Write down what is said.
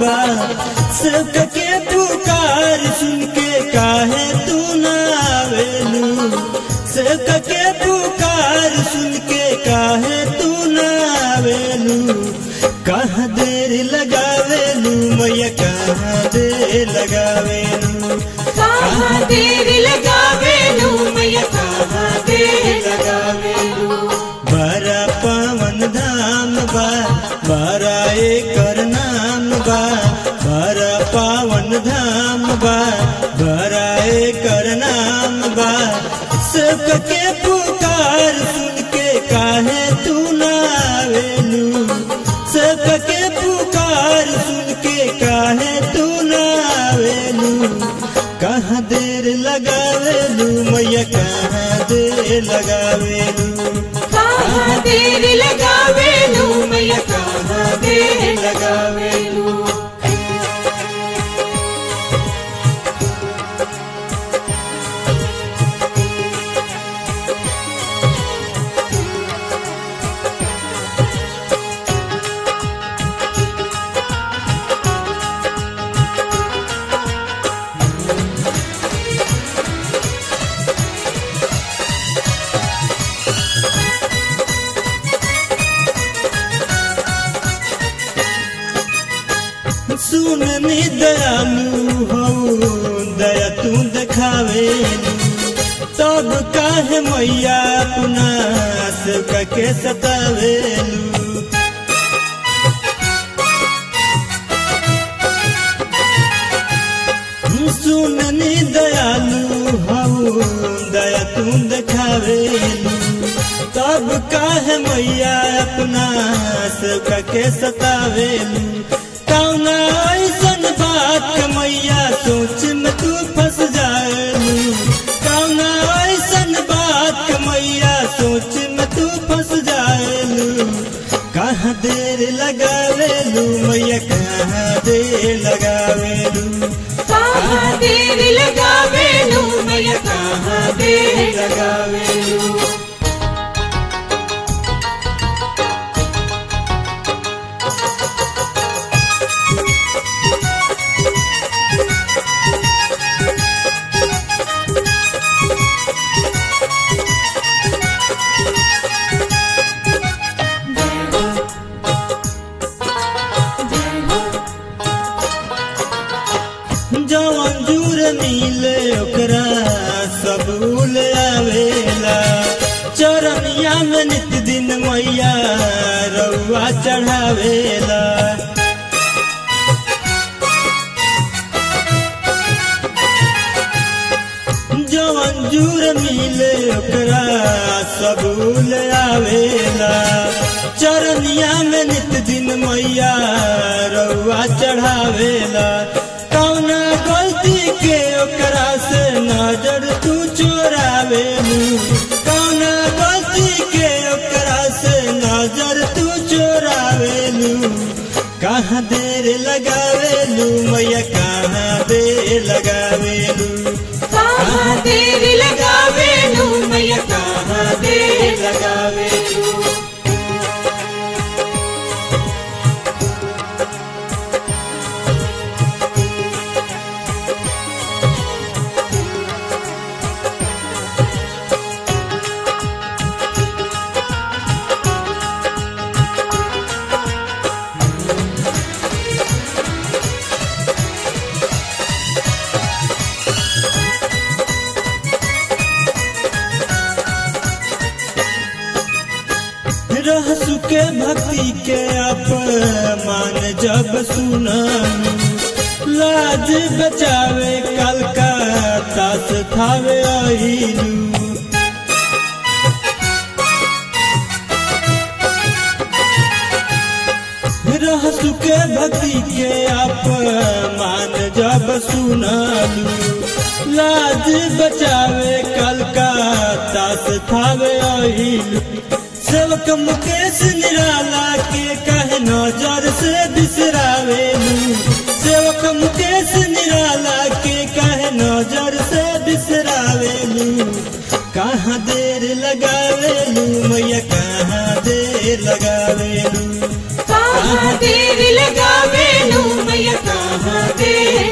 बा सबका के पुकार सुन के काहे तू ना आवेलू सबका के पुकार सुन के काहे तू ना आवेलू कहाँ देर लगावेलू मैया कहाँ देर लगावेलू कहाँ देर लगावेलू मैया कहाँ देर लगावेलू बड़ा पावन धाम बा बड़ा एकर नाम बा बड़ा पावन धाम बा बड़ा एकर नाम बा सबके पुकार सुन के काहे तू ना आवेलू सबके पुकार सुन के काहे तू ना आवेलू कहाँ देर लगावेलू मैया कहाँ देर लगावेलू कहाँ देर लगावेलू मैया कहाँ देर लगावेलू सुन नी दयालु हो दया तू देखावे तब काहे मैया अपना सबका के सतावेलू सुन नी दयालु हो दया तू देखावेलू तब काहे मैया अपना सबका के सतावेलू कौना ऐसन बात के मैया सोच में तू फंस जाएलू कौना ऐसन बात के मैया सोच में तू फंस जाएलू कहाँ देर लगावेलू मैया कहाँ देर लगावेलू कहाँ देर लगावेलू मैया कहाँ देर लगावेलू जवन जूर मिले ओकरा सब उल आवेला चरनिया में नित दिन मैया रउआ चढ़ावेला जवन जूर मिले ओकरा सब उल आवेला चरनिया में नित दिन मैया रउआ चढ़ावेला कौना गलती के ओकरा से नजर तू चोरावेलू कौना गलती के ओकरा से नजर तू चोरावेलू कहाँ देर लगावेलू मैया कहाँ देर लगावेलू कहाँ देर लगावेलू मैया कहाँ देर लगावेलू रह सुके भक्ति के अपमान जब सुनलू लाज बचावे कलकत्ता से थावे अहिलू रह सुके भक्ति के अपमान जब सुनलू लाज बचावे कलकत्ता से थावे अहिलू सेवक मुकेश निराला के कहे नजर से बिसरावेलू सेवक मुकेश निराला के कहे नजर से बिसरावेलू कहाँ देर लगावेलू मैया कहाँ देर लगावेलू कहाँ देर लगावेलू मैया कहाँ देर